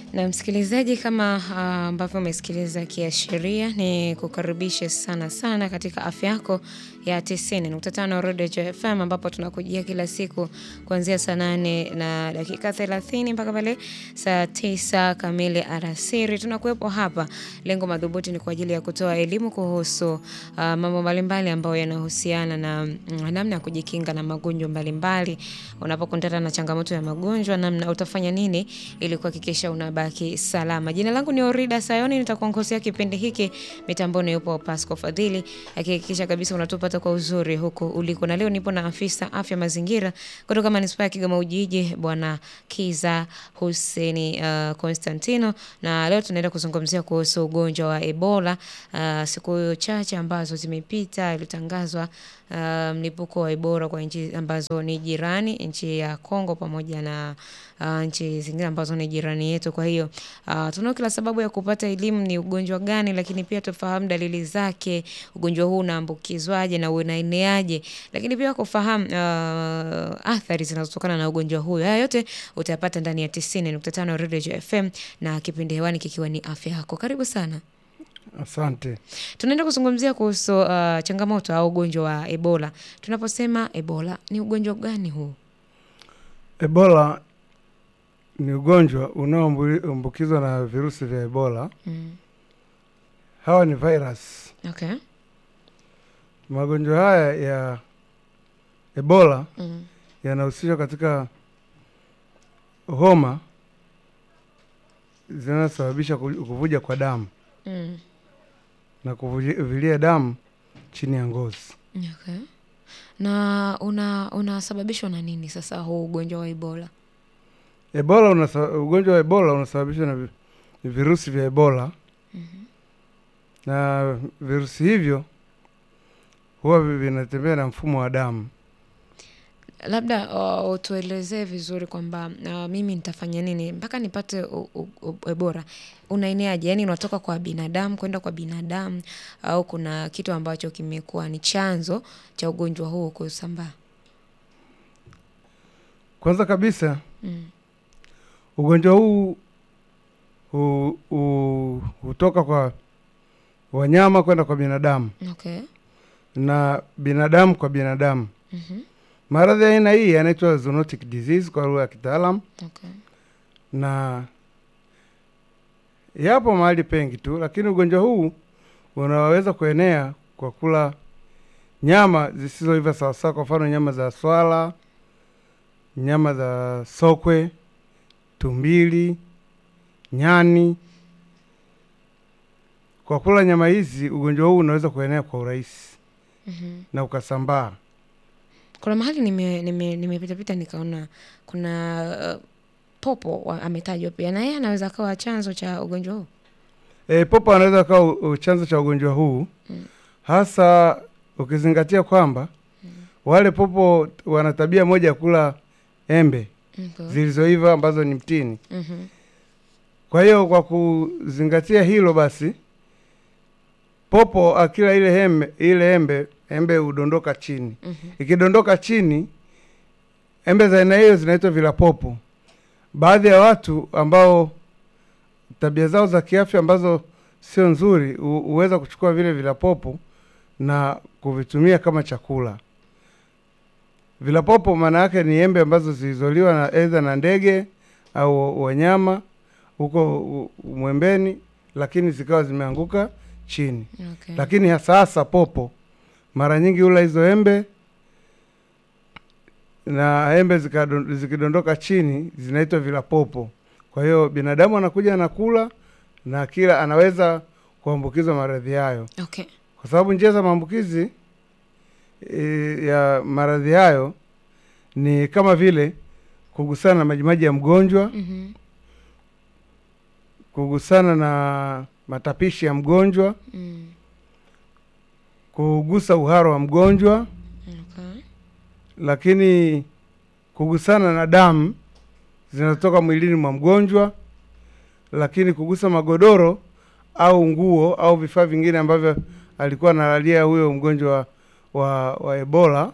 Na msikilizaji, kama ah, ambavyo umesikiliza kiashiria, ni kukaribishe sana sana katika afya yako ya 90.5 Rodejo FM ambapo tunakujia kila siku kuanzia saa nane na dakika 30 mpaka pale saa tisa kamili alasiri. Tunakuwepo hapa, lengo madhubuti ni kwa ajili ya kutoa elimu kuhusu ah, mambo mbalimbali ambayo yanahusiana na mm, namna ya kujikinga na magonjwa mbalimbali. Unapokutana na changamoto ya magonjwa, namna utafanya nini ili kuhakikisha unabaki salama. Jina langu ni Orida Sayoni, nitakuongozea kipindi hiki. Mitamboni yupo Pasco Fadhili akihakikisha kabisa unatupata kwa uzuri huko uliko, na leo nipo na afisa afya mazingira kutoka manispaa ya Kigoma Ujiji, Bwana Kiza Huseni uh, Constantino, na leo tunaenda kuzungumzia kuhusu ugonjwa wa Ebola. Uh, siku chache ambazo zimepita ilitangazwa uh, mlipuko wa Ebola kwa nchi ambazo ni jirani, nchi ya Kongo pamoja na uh, nchi zingine ambazo ni jirani yetu. Kwa hiyo uh, tunao kila sababu ya kupata elimu ni ugonjwa gani, lakini pia tufahamu dalili zake, ugonjwa huu unaambukizwaje na unaeneaje, lakini pia kufahamu uh, athari zinazotokana na ugonjwa huu. Haya yote utayapata ndani ya 90.5 Radio FM na kipindi hewani kikiwa ni afya yako. Karibu sana. Asante. Tunaenda kuzungumzia kuhusu uh, changamoto au ugonjwa wa Ebola. Tunaposema Ebola, ni ugonjwa gani huu? Ebola ni ugonjwa unaoambukizwa na virusi vya Ebola. Mm. Hawa ni virus. Okay. Magonjwa haya ya Ebola Mm. yanahusishwa katika homa zinazosababisha ku- kuvuja kwa damu Mm. na kuvujilia damu chini ya ngozi. Okay. Na una unasababishwa na nini sasa huu ugonjwa wa Ebola? Ebola unasa, ugonjwa wa Ebola unasababishwa na vi- virusi vya Ebola na virusi hivyo huwa vi- vinatembea na mfumo wa damu. Labda uh, utuelezee vizuri kwamba uh, mimi nitafanya nini mpaka nipate u- u- u- Ebola. Unaeneaje? Yaani unatoka kwa binadamu kwenda kwa binadamu au kuna kitu ambacho kimekuwa ni chanzo cha ugonjwa huu kusambaa? Kwanza kabisa Mm. ugonjwa huu hu- hu- hutoka kwa wanyama kwenda kwa binadamu Okay. na binadamu kwa binadamu. Mhm. Maradhi ya aina hii yanaitwa zoonotic disease kwa lugha ya kitaalam, Okay. na yapo mahali pengi tu, lakini ugonjwa huu unaweza kuenea kwa kula nyama zisizoiva sawasawa, kwa mfano nyama za swala, nyama za sokwe, tumbili, nyani. Kwa kula nyama hizi, ugonjwa huu unaweza kuenea kwa urahisi Mhm. na ukasambaa. Kuna mahali nime nime nimepita pita nikaona kuna uh, popo wa- ametajwa pia na yeye anaweza akawa chanzo cha ugonjwa huu. E, popo anaweza kawa u- u- chanzo cha ugonjwa huu Mm. hasa ukizingatia kwamba wale popo wana tabia moja ya kula embe Okay. zilizoiva ambazo ni mtini. Mhm. Kwa hiyo kwa kuzingatia hilo basi, popo akila ile embe, ile embe embe hudondoka chini. Mhm. Ikidondoka chini, embe za aina hiyo zinaitwa vilapopo. Baadhi ya watu ambao tabia zao za kiafya ambazo sio nzuri hu- huweza kuchukua vile vilapopo na kuvitumia kama chakula. Vilapopo maana yake ni embe ambazo zilizoliwa na aidha na ndege au wanyama huko u- mwembeni, lakini zikawa zimeanguka chini. Okay. Lakini hasa hasa popo mara nyingi hula hizo embe na embe zikadon- zikidondoka chini zinaitwa vilapopo. Kwa hiyo binadamu anakuja anakula na kila anaweza kuambukizwa maradhi hayo, Okay. kwa sababu njia za maambukizi e, ya maradhi hayo ni kama vile kugusana na majimaji ya mgonjwa, Mhm. kugusana na matapishi ya mgonjwa, Mm. kugusa uharo wa mgonjwa, Okay. lakini kugusana na damu zinazotoka mwilini mwa mgonjwa, lakini kugusa magodoro au nguo au vifaa vingine ambavyo alikuwa analalia huyo mgonjwa wa, wa Ebola.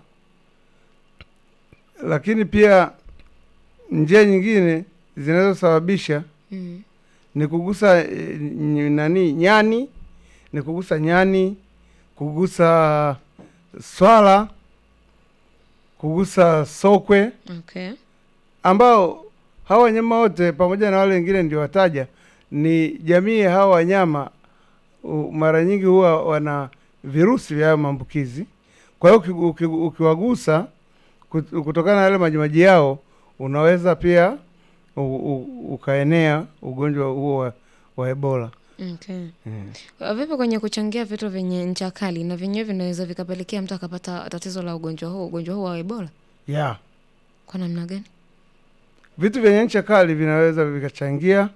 Lakini pia njia nyingine zinazosababisha Mm. ni kugusa eh, ny- nani nyani, ni kugusa nyani, kugusa swala, kugusa sokwe Okay. ambao hawa wanyama wote pamoja na wale wengine ndio wataja ni jamii ya hawa wanyama u- mara nyingi huwa wana virusi vya hayo maambukizi. Kwa hiyo uki- uki- ukiwagusa kut- kutokana na yale majimaji yao unaweza pia u, u, ukaenea ugonjwa huo wa, wa Ebola. Okay. Mm. Uh, Vipi kwenye kuchangia vitu vyenye ncha kali na vyenyewe vinaweza vikapelekea mtu akapata tatizo la ugonjwa huu, ugonjwa huu wa Ebola Yeah. kwa namna gani? Vitu vyenye ncha kali vinaweza vikachangia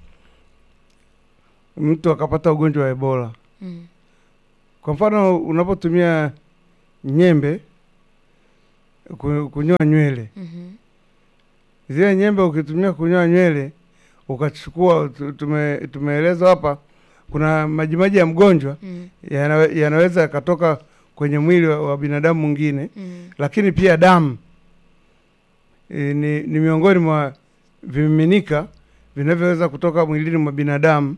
mtu akapata ugonjwa wa Ebola. Mm. Kwa mfano unapotumia nyembe ku- kunyoa nywele, Mhm. zile nyembe ukitumia kunyoa nywele ukachukua, tu- tume, tumeelezwa hapa, kuna majimaji ya mgonjwa Mm. yanawe- yanaweza yakatoka kwenye mwili wa, wa binadamu mwingine, Mm. lakini pia damu e, ni, ni miongoni mwa vimiminika vinavyoweza kutoka mwilini mwa binadamu.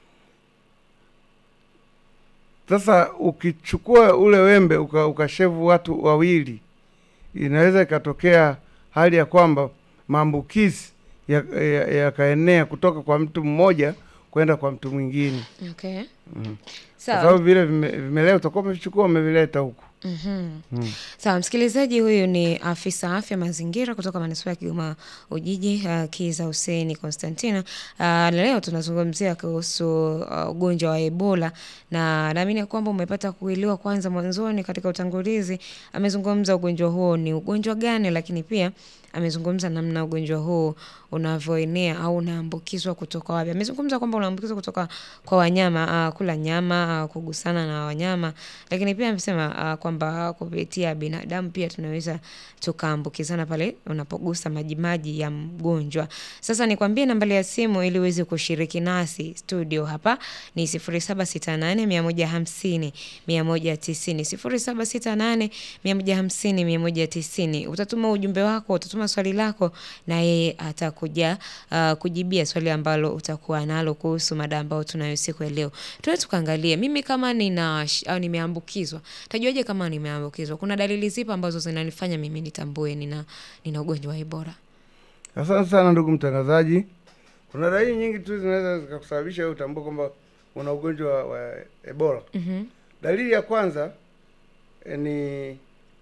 Sasa ukichukua ule wembe uka, ukashevu watu wawili, inaweza ikatokea hali ya kwamba maambukizi yakaenea ya, yakaenea kutoka kwa mtu mmoja kwenda kwa mtu mwingine, Okay. Mhm. kwa Sawa. sababu vile vime- vimelea utakuwa umevichukua umevileta huku. Mhm. Mm. Sawa, msikilizaji, huyu ni afisa afya mazingira kutoka manispaa ya Kigoma Ujiji, uh, Kiza Hussein Constantina. Uh, na leo tunazungumzia kuhusu uh, ugonjwa wa Ebola na naamini ya kwamba umepata kuelewa kwanza mwanzoni katika utangulizi. Amezungumza ugonjwa huo ni ugonjwa gani, lakini pia amezungumza namna ugonjwa huu unavyoenea au unaambukizwa kutoka wapi. Amezungumza kwamba unaambukizwa kutoka kwa wanyama, uh, kula nyama, uh, kugusana na wanyama, lakini pia amesema uh, kwamba kupitia binadamu pia tunaweza tukaambukizana pale unapogusa majimaji ya mgonjwa. Sasa nikwambie nambari ya simu ili uweze kushiriki nasi studio hapa ni 0768 150 190, 0768 150 190. Utatuma ujumbe wako, utatuma swali lako na yeye atakuja uh, kujibia swali ambalo utakuwa nalo kuhusu mada ambayo tunayo siku ya leo. Tuwe tukaangalie mimi kama nina sh- au nimeambukizwa. Tajuaje kama nimeambukizwa? Kuna dalili zipi ambazo zinanifanya mimi nitambue nina nina ugonjwa wa Ebola? Asante sana ndugu mtangazaji. Kuna dalili nyingi tu zinaweza zikakusababisha wewe utambue kwamba una ugonjwa wa- wa Ebola. Mhm. Dalili ya kwanza eh, ni eh,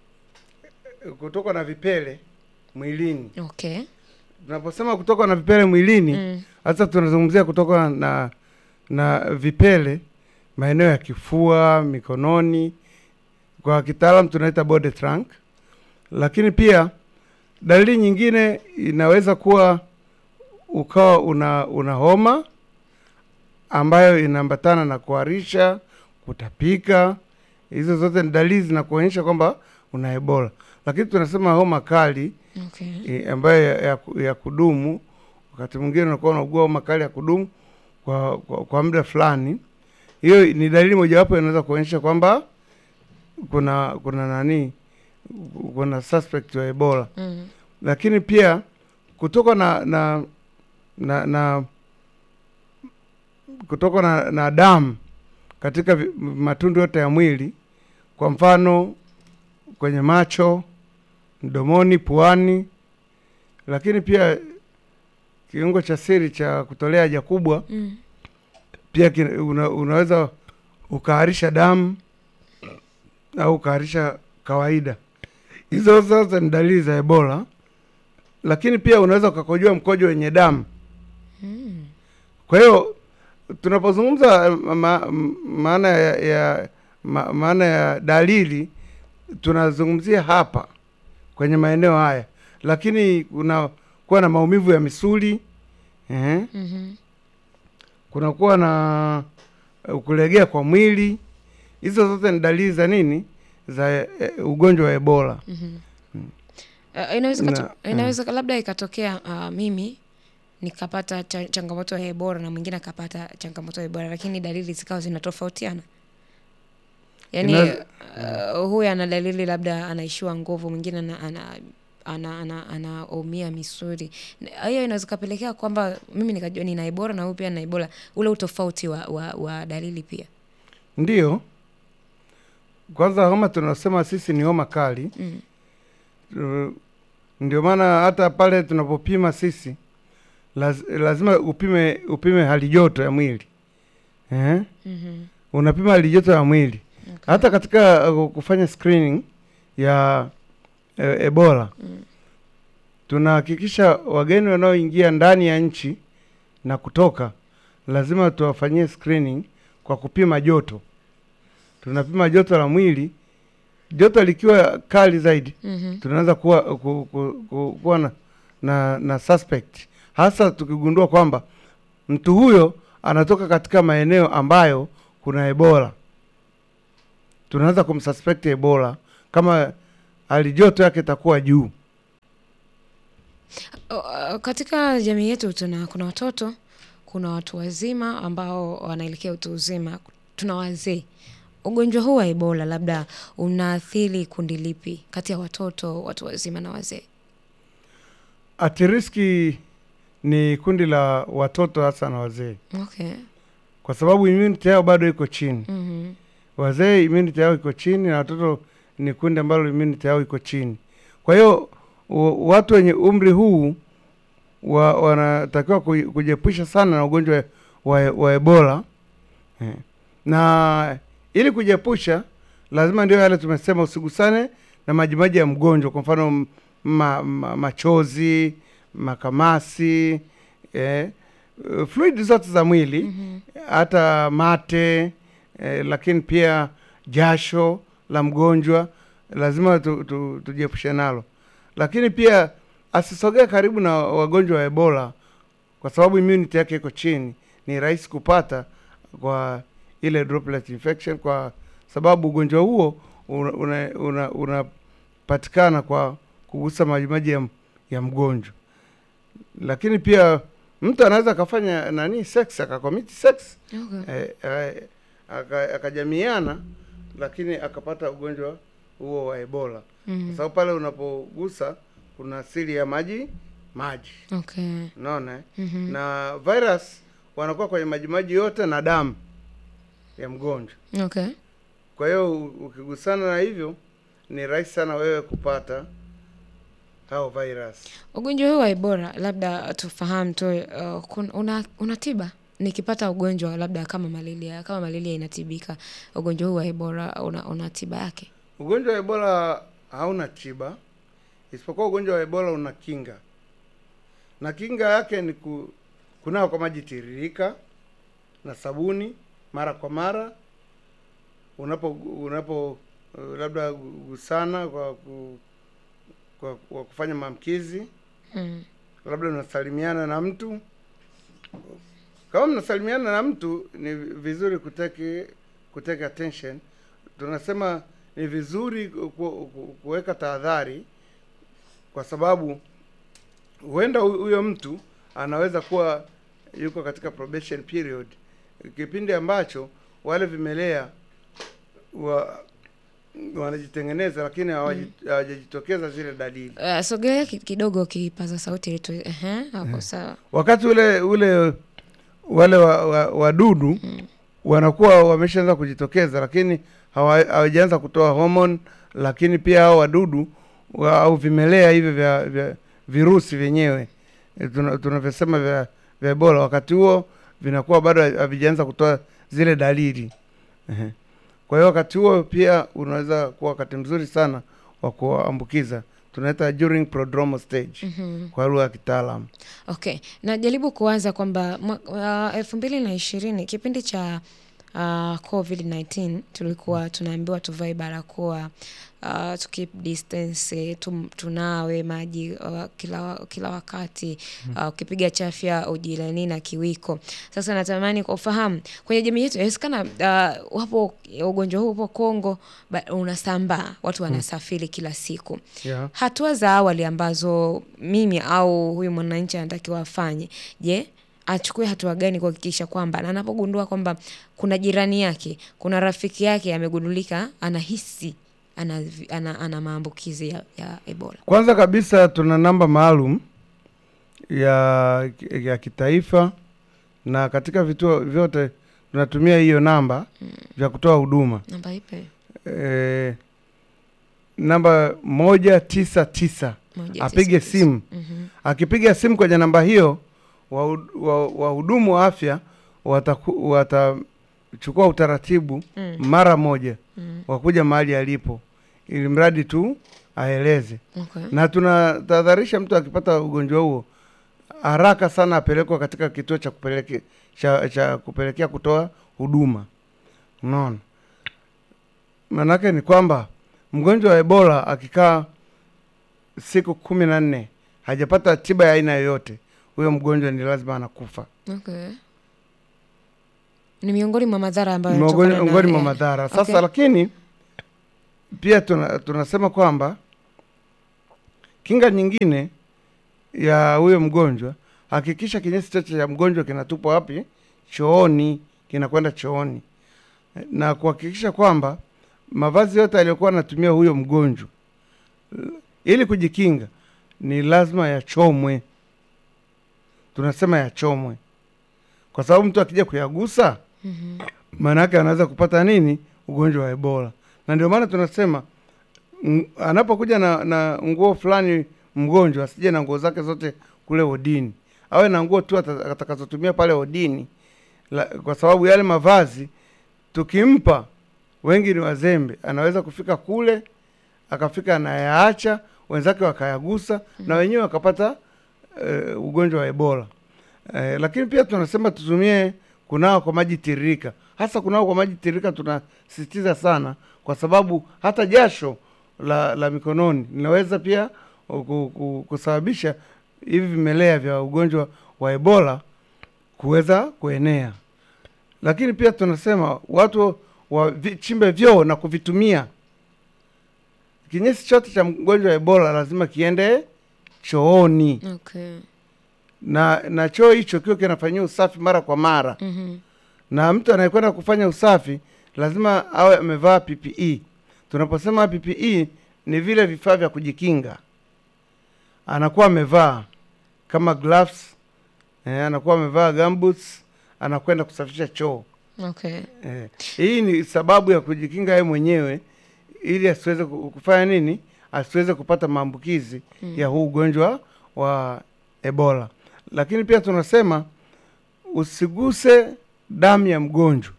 kutokwa na vipele mwilini. Okay. Tunaposema kutokwa na vipele mwilini, Mm. hasa tunazungumzia kutokwa na na vipele maeneo ya kifua, mikononi, kwa kitaalam tunaita body trunk. Lakini pia dalili nyingine inaweza kuwa ukawa una una homa ambayo inaambatana na kuharisha, kutapika. Hizo zote ni dalili zinakuonyesha kwamba una Ebola. Lakini tunasema homa kali Okay. e, ambayo ya, ya, ku- ya kudumu. Wakati mwingine unakuwa unaugua homa kali ya kudumu kwa, kwa, kwa muda fulani. Hiyo ni dalili mojawapo inaweza kuonyesha kwamba kuna kuna nani, kuna suspect wa Ebola. Mm. Lakini pia kutoka na na na, na kutoka na, na damu katika vi- matundu yote ya mwili, kwa mfano kwenye macho, mdomoni, puani, lakini pia kiungo cha siri cha kutolea haja kubwa Mm. pia kina- una, unaweza ukaharisha damu au ukaharisha kawaida. Hizo zote ni dalili za Ebola, lakini pia unaweza ukakojoa mkojo wenye damu. Mm. Kwa hiyo tunapozungumza ma, maana ya, ya ma, maana ya dalili tunazungumzia hapa kwenye maeneo haya, lakini kuna kuwa na maumivu ya misuli eh, Mhm. kunakuwa na uh, kulegea kwa mwili. Hizo zote ni dalili za nini? Za eh, ugonjwa wa Ebola. Mhm. Uh, inaweza kato, Na- inaweza labda ikatokea uh, mimi nikapata cha, changamoto ya Ebola na mwingine akapata changamoto ya Ebola, lakini dalili zikawa zinatofautiana. Yaani Inaweza- uh, huyu ana dalili labda anaishiwa nguvu, mwingine ana, ana ana, ana, anaumia misuli. Na- Hiyo inaweza kapelekea kwamba mimi nikajua nina Ebola na huyu pia nina Ebola, ule utofauti wa, wa, wa dalili pia. Ndiyo, kwanza homa tunasema sisi ni homa kali Mm. Tu- ndio maana hata pale tunapopima sisi laz, lazima upime upime hali joto ya mwili eh? Mhm. Unapima hali joto ya mwili Okay. hata katika uh, kufanya screening ya e, Ebola Mm. tunahakikisha wageni wanaoingia ndani ya nchi na kutoka lazima tuwafanyie screening kwa kupima joto. Tunapima joto la mwili, joto likiwa kali zaidi Mhm. tunaweza kuwa ku, ku, ku, kuwa na, na, na suspect hasa tukigundua kwamba mtu huyo anatoka katika maeneo ambayo kuna Ebola, tunaweza kumsuspect Ebola kama hali joto yake itakuwa juu. Uh, katika jamii yetu tuna kuna watoto, kuna watu wazima ambao wanaelekea utu uzima, tuna wazee. Ugonjwa huu wa Ebola labda unaathiri kundi lipi kati ya watoto, watu wazima na wazee? At risk ni kundi la watoto hasa na wazee, Okay. kwa sababu immunity yao bado iko chini. Mhm. Wazee immunity yao iko chini na watoto ni kundi ambalo immunity yao iko chini. Kwa hiyo wa- watu wenye umri huu wa, wanatakiwa kuji- kujiepusha sana na ugonjwa wa, wa Ebola eh. Na ili kujiepusha lazima ndio yale tumesema, usigusane na majimaji ya mgonjwa, kwa mfano m- ma, ma, machozi, makamasi eh, uh, fluid zote za mwili Mhm. hata mate eh, lakini pia jasho la mgonjwa lazima tu, tu, tujiepushe nalo, lakini pia asisogee karibu na wagonjwa wa Ebola kwa sababu immunity yake iko chini, ni rahisi kupata kwa ile droplet infection, kwa sababu ugonjwa huo unapatikana una, una, unapatikana kwa kugusa majimaji ya, ya mgonjwa, lakini pia mtu anaweza akafanya nani sex akakomiti sex Okay. eh, eh, aka- akajamiana lakini akapata ugonjwa huo wa Ebola kwa Mhm. sababu pale unapogusa kuna asili ya maji maji, Okay. unaona eh? Mhm. na virus wanakuwa kwenye majimaji yote na damu ya mgonjwa. Okay. Kwa hiyo u- ukigusana na hivyo ni rahisi sana wewe kupata hao virus. Ugonjwa huu wa Ebola labda tufahamu tu, uh, kun- una, una tiba? Nikipata ugonjwa labda kama malaria, kama malaria inatibika, ugonjwa huu wa Ebola una, una tiba yake? Ugonjwa wa Ebola hauna tiba, isipokuwa ugonjwa wa Ebola una kinga, na kinga yake ni ku, kunawa kwa maji tiririka na sabuni mara kwa mara unapo unapo uh, labda gusana kwa, ku, kwa, kwa kufanya maamkizi, Mm. labda unasalimiana na mtu. Kama mnasalimiana na mtu, ni vizuri kuteke kuteka attention. Tunasema ni vizuri ku- ku- kuweka tahadhari, kwa sababu huenda hu- huyo mtu anaweza kuwa yuko katika probation period, kipindi ambacho wale vimelea wa, wanajitengeneza lakini hawaji- hawajajitokeza zile dalili. Uh, sogelea ki- kidogo kipaza sauti ili tu ehe, hapo sawa. wakati ule ule wale wa- wa- wadudu Mm. wanakuwa wameshaanza kujitokeza, lakini hawa- hawajaanza kutoa homoni, lakini pia hao wadudu wa, au vimelea hivyo vya, vya virusi vyenyewe eh, tuna- tunavyosema vya, vya Ebola, wakati huo vinakuwa bado havijaanza kutoa zile dalili Ehe. Kwa hiyo wakati huo pia unaweza kuwa wakati mzuri sana wa kuambukiza, tunaita during prodromal stage Mhm. kwa lugha ya kitaalamu. Okay, najaribu kuwaza kwamba mwa- uh, elfu mbili na ishirini kipindi cha uh, COVID-19 tulikuwa tunaambiwa tuvae barakoa uh, to keep distance, tum, tunawe maji uh, kila, wa- kila wakati uh, ukipiga chafya ujirani na kiwiko. Sasa natamani kufahamu kwenye jamii yetu, inawezekana uh, wapo ugonjwa huu upo Kongo, ba- unasambaa, watu wanasafiri kila siku yeah. hatua za awali ambazo mimi au huyu mwananchi anatakiwa afanye, je, achukue hatua gani kuhakikisha kwamba na anapogundua kwamba kuna jirani yake, kuna rafiki yake amegundulika, anahisi ana, ana, ana maambukizi ya, ya Ebola? Kwanza kabisa tuna namba maalum ya, ya kitaifa na katika vituo vyote tunatumia hiyo namba vya kutoa huduma Namba ipi? e, namba moja tisa tisa Moja, apige tisa, tisa. simu. Mhm. Akipiga simu kwenye namba hiyo, wahudumu wa, wahudumu wa afya wataku- watachukua utaratibu Mm. mara moja Mm. wa kuja mahali alipo, ili mradi tu aeleze Okay. na tunatahadharisha mtu akipata ugonjwa huo haraka sana apelekwa katika kituo cha kupeleke, cha, cha kupelekea kutoa huduma. Unaona, maanake ni kwamba mgonjwa wa Ebola akikaa siku kumi na nne hajapata tiba ya aina yoyote, huyo mgonjwa ni lazima anakufa. Okay. Ni miongoni mwa madhara ambayo Miongoni yanatokana na- miongoni mwa eh, madhara sasa. Okay. Lakini pia tuna, tunasema kwamba kinga nyingine ya huyo mgonjwa, hakikisha kinyesi chote cha mgonjwa kinatupwa wapi? Chooni, kinakwenda chooni, na kuhakikisha kwamba mavazi yote aliyokuwa anatumia huyo mgonjwa ili kujikinga ni lazima yachomwe. Tunasema yachomwe kwa sababu mtu akija kuyagusa Mhm. maana yake anaweza kupata nini? Ugonjwa wa Ebola. Na ndio maana tunasema ng- anapokuja na, na nguo fulani mgonjwa asije na nguo zake zote kule wodini, awe na nguo tu ata- atakazotumia pale wodini la, kwa sababu yale mavazi tukimpa, wengi ni wazembe, anaweza kufika kule akafika anayaacha, wenzake wakayagusa na wenyewe wakapata eh, ugonjwa wa Ebola. Eh, lakini pia tunasema tutumie kunawa kwa maji tiririka. Hasa kunawa kwa maji tiririka tunasisitiza sana, kwa sababu hata jasho la, la mikononi linaweza pia ku- ku- kusababisha hivi vimelea vya ugonjwa wa Ebola kuweza kuenea. Lakini pia tunasema watu wachimbe vyoo na kuvitumia. Kinyesi chote cha mgonjwa wa Ebola lazima kiende chooni Okay. na na choo hicho kiwe kinafanyia usafi mara kwa mara, Mhm. na mtu anayekwenda kufanya usafi lazima awe amevaa PPE. Tunaposema PPE ni vile vifaa vya kujikinga, anakuwa amevaa kama gloves eh, anakuwa amevaa gumboots, anakwenda kusafisha choo Okay. eh. Hii ni sababu ya kujikinga yeye mwenyewe ili asiweze ku- kufanya nini, asiweze kupata maambukizi ya huu ugonjwa wa Ebola. Lakini pia tunasema usiguse damu ya mgonjwa,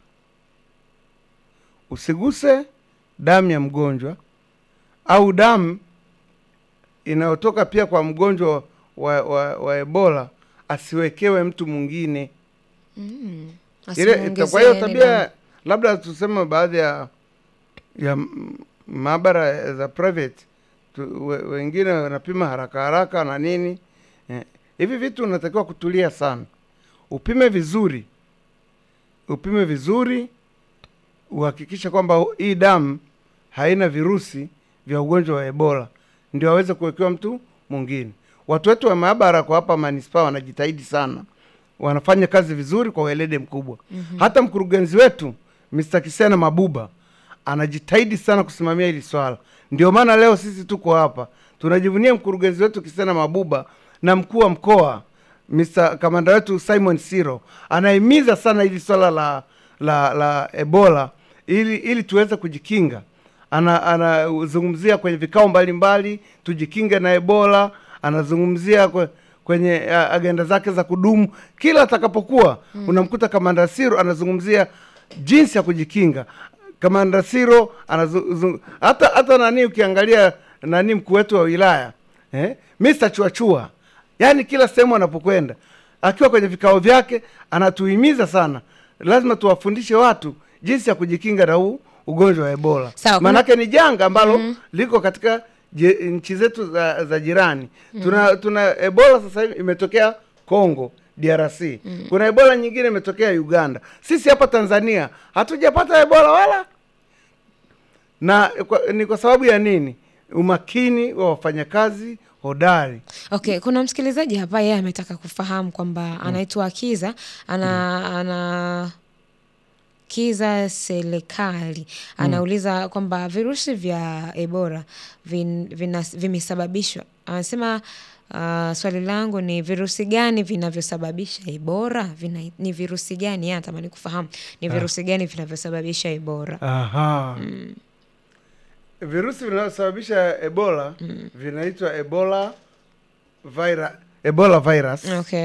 usiguse damu ya mgonjwa au damu inayotoka pia kwa mgonjwa wa, wa, wa Ebola asiwekewe mtu mwingine Mm. ile Asimuongezee kwa hiyo yani tabia damu. labda tuseme baadhi ya ya m- maabara za private tu, we, wengine wanapima haraka haraka na nini eh, hivi vitu unatakiwa kutulia sana, upime vizuri, upime vizuri, uhakikishe kwamba hii damu haina virusi vya ugonjwa wa Ebola, ndio aweze kuwekewa mtu mwingine. Watu wetu wa maabara kwa hapa manispaa wanajitahidi sana, wanafanya kazi vizuri kwa weledi mkubwa. Hata mkurugenzi wetu Mr. Kisena Mabuba anajitahidi sana kusimamia hili swala. Ndio maana leo sisi tuko hapa tunajivunia mkurugenzi wetu Kisena Mabuba na mkuu wa mkoa Mr. kamanda wetu Simon Siro anahimiza sana hili swala la la la Ebola ili ili tuweze kujikinga. Ana anazungumzia kwenye vikao mbalimbali tujikinge na Ebola, anazungumzia kwe, kwenye uh, agenda zake za kudumu kila atakapokuwa unamkuta kamanda Siro anazungumzia jinsi ya kujikinga. Kamanda Siro anazu, hata hata nani ukiangalia nani mkuu wetu wa wilaya eh, Mr. Chuachua yaani kila sehemu anapokwenda akiwa kwenye vikao vyake anatuhimiza sana, lazima tuwafundishe watu jinsi ya kujikinga na huu ugonjwa wa Ebola. Sawa, kuna- Maanake ni janga ambalo liko katika je- nchi zetu za, za jirani. Tuna tuna Ebola sasa hivi imetokea Congo DRC. Kuna Ebola nyingine imetokea Uganda. Sisi hapa Tanzania hatujapata Ebola wala na kwa, ni kwa sababu ya nini? Umakini wa wafanyakazi hodari. Okay, kuna msikilizaji hapa yeye ametaka kufahamu kwamba anaitwa Akiza ana ana Kiza Serikali anauliza kwamba virusi vya Ebola vin, vina, vimesababishwa anasema Uh, swali langu ni virusi gani vinavyosababisha Ebola? Vina, ni virusi gani? Yeye anatamani kufahamu ni virusi gani vinavyosababisha Ebola. Aha. Virusi vinavyosababisha Ebola vinaitwa Ebola vira, Ebola virus Okay.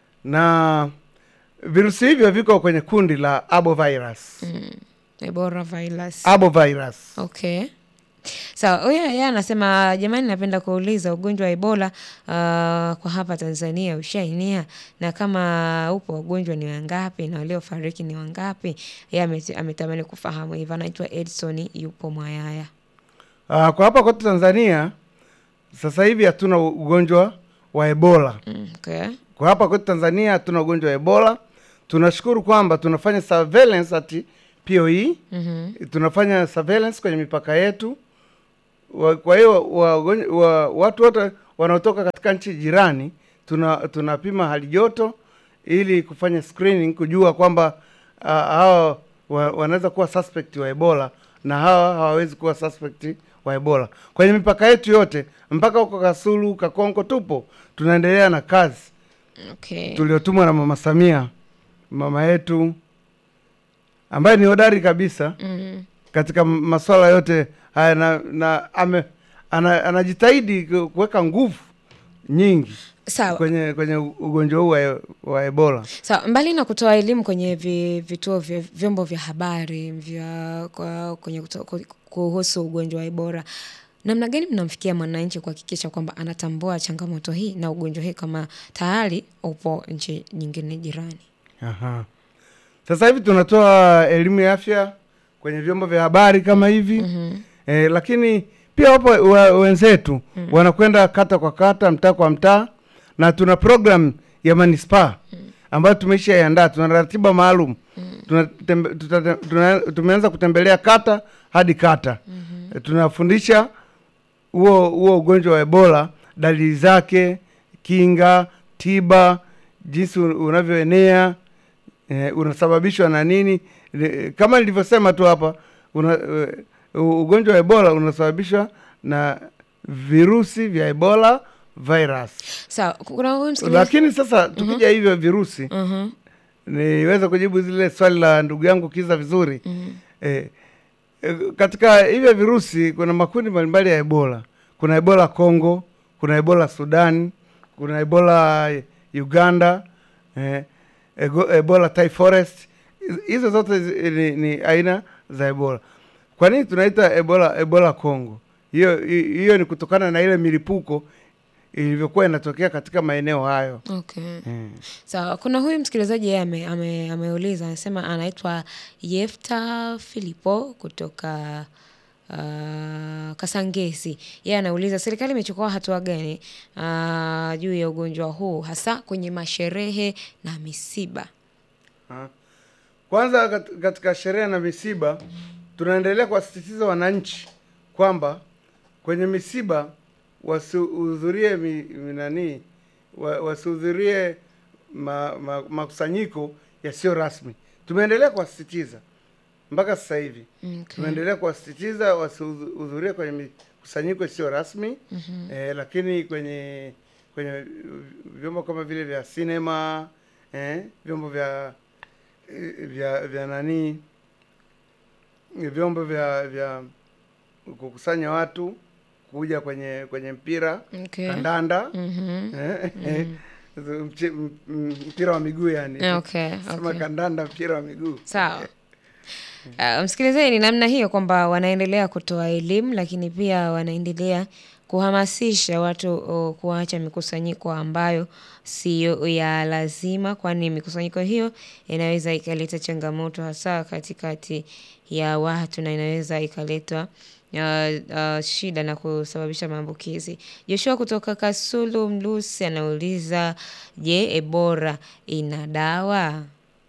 na virusi hivyo viko kwenye kundi la arbovirus. Ebola virus. Arbovirus. Okay. Sawa, huyo yeye anasema jamani, napenda kuuliza ugonjwa wa Ebola uh, kwa hapa Tanzania ushaenea, na kama upo wagonjwa ni wangapi na waliofariki ni wangapi? Yeye ame- ametamani kufahamu hivyo. Anaitwa Edson, yupo Mwayaya. Ah, kwa hapa kwetu Tanzania sasa hivi hatuna ugonjwa wa Ebola. Mm, Okay. Kwa hapa kwetu Tanzania hatuna ugonjwa wa Ebola. Tunashukuru kwamba tunafanya surveillance at POE. Mhm. Tunafanya surveillance kwenye mipaka yetu. Wa- Kwa hiyo wa, wa, watu wote wanaotoka katika nchi jirani tuna tunapima hali joto ili kufanya screening kujua kwamba uh, hawa wa, wanaweza kuwa suspect wa Ebola na hawa hawawezi kuwa suspect wa Ebola. Kwenye mipaka yetu yote mpaka huko Kasulu, Kakonko tupo tunaendelea na kazi Okay. tuliotumwa na Mama Samia, mama yetu ambaye ni hodari kabisa Mm. katika m- masuala yote haya na, na ame, ana, anajitahidi ku- kuweka nguvu nyingi Sawa. kwenye kwenye u- ugonjwa huu wa, wa Ebola. Sawa, mbali na kutoa elimu kwenye vi, vituo vya vyombo vya habari vya kwa, kwenye kuto, ku- kuhusu ugonjwa wa Ebola, namna gani mnamfikia mwananchi kuhakikisha kwamba anatambua changamoto hii na ugonjwa hii kama tayari upo nchi nyingine jirani? Aha. Sasa hivi tunatoa elimu ya afya kwenye vyombo vya habari kama hivi Mhm. eh, lakini pia wapo wa, wenzetu wanakwenda kata kwa kata, mtaa kwa mtaa, na tuna program ya manispaa ambayo tumeisha iandaa. Tuna ratiba maalum tunatembe, tutate- tuna, tumeanza kutembelea kata hadi kata Eh, tunafundisha huo huo ugonjwa wa Ebola, dalili zake, kinga, tiba, jinsi un- unavyoenea eh, unasababishwa na nini. Eh, Kama nilivyosema tu hapa una, eh, u- ugonjwa wa Ebola unasababishwa na virusi vya Ebola virus. Sawa, kuna huyu msikilizaji. Lakini sasa tukija hivyo virusi, Mhm. niweze kujibu zile swali la ndugu yangu Kiza vizuri Mhm. eh, eh, katika hivyo virusi kuna makundi mbalimbali ya Ebola. Kuna Ebola Congo, kuna Ebola Sudan, kuna Ebola Uganda, eh, ego- Ebola Thai Forest. Hiz- Hizo zote zi- ni, ni aina za Ebola. Kwa nini tunaita Ebola Ebola Congo? Hiyo hi- hiyo ni kutokana na ile milipuko ilivyokuwa inatokea katika maeneo hayo. Okay. Mm. Sawa, kuna huyu msikilizaji yeye ame, ame, ameuliza anasema anaitwa Yefta Filipo kutoka uh, Kasangesi. Yeye anauliza serikali imechukua hatua gani uh, juu ya ugonjwa huu hasa kwenye masherehe na misiba. Ha. Kwanza kat- katika sherehe na misiba tunaendelea kuwasisitiza wananchi kwamba kwenye misiba wasihudhurie mi, mi- nani wa, wasihudhurie ma, ma, makusanyiko yasiyo rasmi. Tumeendelea kuwasisitiza mpaka sasa hivi Okay. tumeendelea kuwasisitiza wasihudhurie kwenye mikusanyiko isiyo rasmi eh, lakini kwenye kwenye vyombo kama vile vya sinema eh, vyombo vya eh, vya vya nani vyombo vya vya kukusanya watu kuja kwenye kwenye mpira Okay. kandanda Mhm. eh, eh, mche- m- m- mpira wa miguu yani Okay, sema okay. kandanda mpira wa miguu Sawa. Uh, msikilizaji, ni namna hiyo kwamba wanaendelea kutoa elimu, lakini pia wanaendelea kuhamasisha watu uh, kuacha mikusanyiko ambayo siyo ya lazima, kwani mikusanyiko hiyo inaweza ikaleta changamoto hasa katikati ya watu na inaweza ikaleta uh, uh, shida na kusababisha maambukizi. Joshua kutoka Kasulu Mlusi anauliza, je, Ebola ina dawa?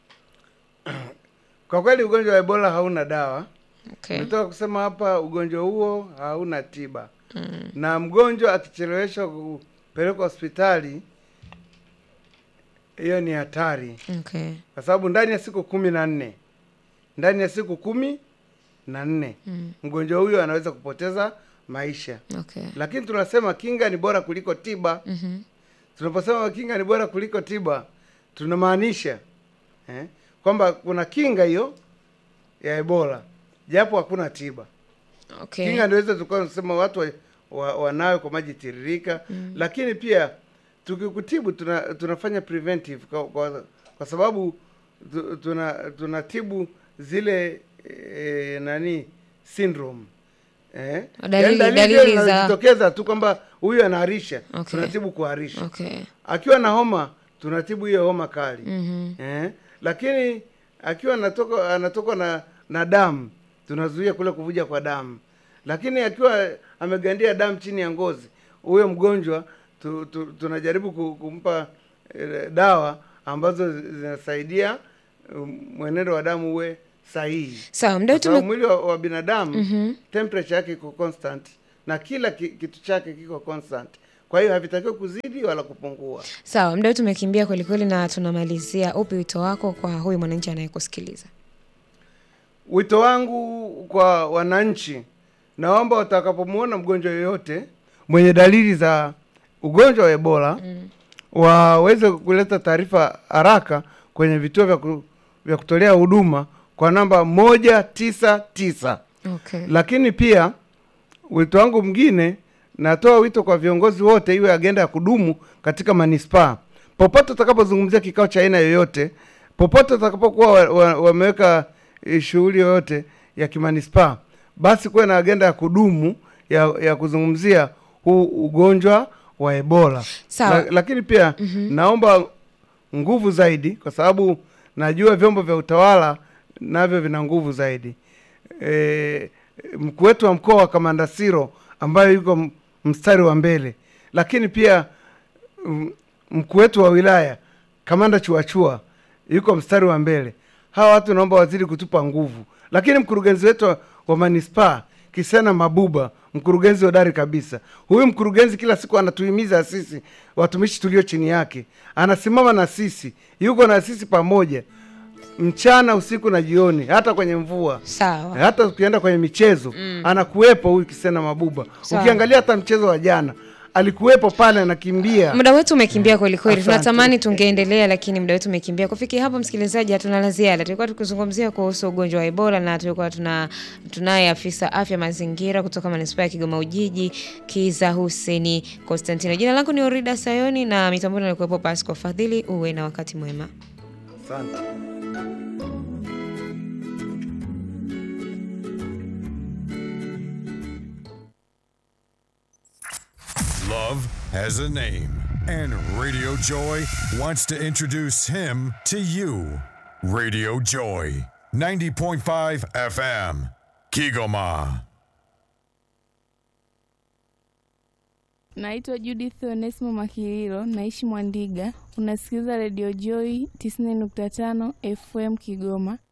Kwa kweli ugonjwa wa Ebola hauna dawa. Okay. Nimetoka kusema hapa ugonjwa huo hauna tiba. Na mgonjwa akicheleweshwa kupelekwa hospitali hiyo ni hatari Okay. kwa sababu ndani ya siku kumi na nne ndani ya siku kumi na nne Mm. mgonjwa huyo anaweza kupoteza maisha. Okay. Lakini tunasema kinga ni bora kuliko tiba. Mhm. Tunaposema kinga ni bora kuliko tiba, tunamaanisha eh, kwamba kuna kinga hiyo ya Ebola japo hakuna tiba. Okay. Kinga ndiweza tukawa tunasema watu wa, wa, wanawe kwa maji tiririka mm. Lakini pia tukikutibu tuna, tunafanya preventive kwa, kwa, kwa sababu tu- tuna tunatibu zile e, nani syndrome eh? Dalili- Yaani dalili zile za- zinazojitokeza tu kwamba huyu anaharisha Okay. tunatibu kuharisha Okay. akiwa na homa tunatibu hiyo homa kali Mhm. eh? Lakini akiwa anatoka anatoka na na damu tunazuia kule kuvuja kwa damu, lakini akiwa amegandia damu chini ya ngozi, huyo mgonjwa tu, tu, tunajaribu ku- kumpa eh, dawa ambazo zinasaidia um, mwenendo wa damu uwe sahihi, Sawa, mdau kwa sababu tume mwili wa, wa binadamu Mhm. temperature yake iko constant na kila ki, kitu chake kiko constant, kwa hiyo havitakiwi kuzidi wala kupungua. Sawa, mdau tumekimbia kweli kweli na tunamalizia. Upi wito wako kwa huyu mwananchi anayekusikiliza? Wito wangu kwa wananchi, naomba watakapomwona mgonjwa yoyote mwenye dalili za ugonjwa wa Ebola Mm. waweze kuleta taarifa haraka kwenye vituo vya, ku, vya kutolea huduma kwa namba moja tisa tisa. Okay. Lakini pia wito wangu mwingine, natoa wito kwa viongozi wote, iwe agenda ya kudumu katika manispaa, popote utakapozungumzia kikao cha aina yoyote, popote utakapokuwa wa- wa- wameweka eh, shughuli yoyote ya kimanispaa, basi kuwe na agenda ya kudumu ya, ya kuzungumzia huu ugonjwa wa Ebola. Sawa. La, lakini pia naomba nguvu zaidi, kwa sababu najua vyombo vya utawala navyo vina nguvu zaidi e, mkuu wetu wa mkoa wa Kamanda Siro ambayo yuko m- mstari wa mbele, lakini pia mm, mkuu wetu wa wilaya Kamanda Chuachua yuko mstari wa mbele. Hawa watu naomba wazidi kutupa nguvu, lakini mkurugenzi wetu wa, wa manispaa Kisena Mabuba, mkurugenzi hodari kabisa. Huyu mkurugenzi kila siku anatuhimiza sisi watumishi tulio chini yake, anasimama na sisi, yuko na sisi pamoja mchana, usiku na jioni, hata kwenye mvua Sawa. hata ukienda kwenye michezo anakuwepo huyu Kisena Mabuba. Sawa. Ukiangalia hata mchezo wa jana alikuwepo pale anakimbia. Muda wetu umekimbia kweli kweli, Asante. tunatamani tungeendelea, lakini muda wetu umekimbia. Kufikia hapo, msikilizaji, hatuna la ziada. Tulikuwa tukizungumzia kuhusu ugonjwa wa Ebola na tulikuwa tuna tunaye afisa afya mazingira kutoka manispaa ya Kigoma Ujiji, Kiza Huseni Konstantino. Jina langu ni Orida Sayoni na mitamboni alikuwepo Pasco Fadhili. Uwe na wakati mwema. Asante. Love has a name, and Radio Joy wants to introduce him to you. Radio Joy, 90.5 FM, Kigoma. Naitwa Judith Onesmo Makililo, naishi Mwandiga. Unasikiliza Radio Joy 90.5 FM Kigoma.